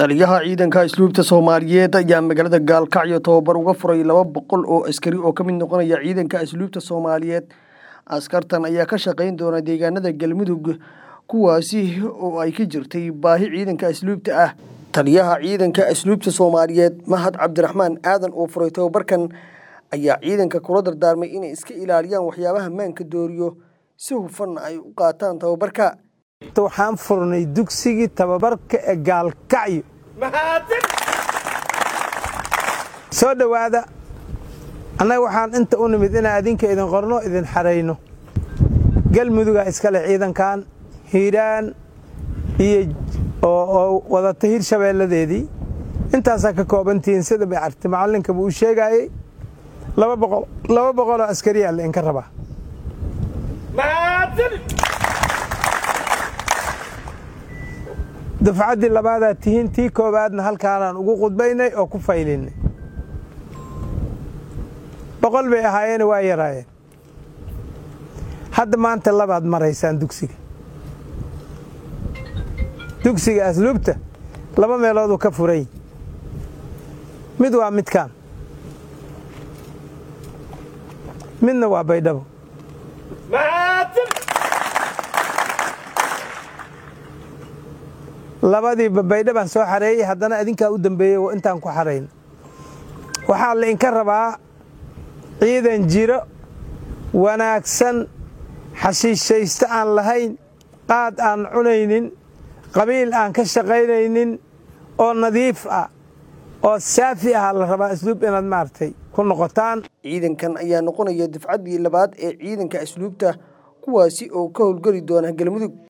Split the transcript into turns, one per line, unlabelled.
taliyaha ciidanka asluubta soomaaliyeed ayaa magaalada gaalkacyo tababar uga furay laba boqol oo askari oo ka mid noqonaya ciidanka asluubta soomaaliyeed askartan ayaa ka shaqayn doona deegaanada galmudug kuwaasi oo ay ka jirtay baahi ciidanka asluubta ah taliyaha ciidanka asluubta soomaaliyeed mahad cabdiraxmaan aadan oo furay tababarkan ayaa ciidanka kula dardaarmay inay iska ilaaliyaan waxyaabaha maanka dooriyo si hufanna ay u qaataan tababarka
waxaan furnay dugsigii tababarka ee gaalkacyo soo dhowaada annaga waxaan inta u nimid inaan adinka idin qorno idin xarayno galmudugaa iskale ciidankan hiiraan iyo oo wadata hir shabeelladeedii intaasaa ka koobantihiin sida bay arti macallinka buu u sheegaayey laba boqoloo askariyaa la inka rabaa dufcaddii labaadaa tihiin tii koowaadna halkaanaan ugu qudbaynay oo ku faylinnay boqol bay ahaayeene waa yaraayeen hadda maanta labaad maraysaan dugsiga dugsiga asluubta laba meelooduu ka furay mid waa midkaan midna waa baydhabo labadiiba baydhabaan soo xareeyey haddana adinkaa u dambeeyey oo intaan ku xarayn waxaa la inka rabaa ciidan jiro wanaagsan xashiishaysto aan lahayn qaad aan cunaynin qabiil aan ka shaqaynaynin oo nadiif ah oo saafi ah la rabaa asluub inaad maaragtay ku noqotaan
ciidankan ayaa noqonaya dufcaddii labaad ee ciidanka asluubta kuwaasi oo ka howlgeli doona galmudug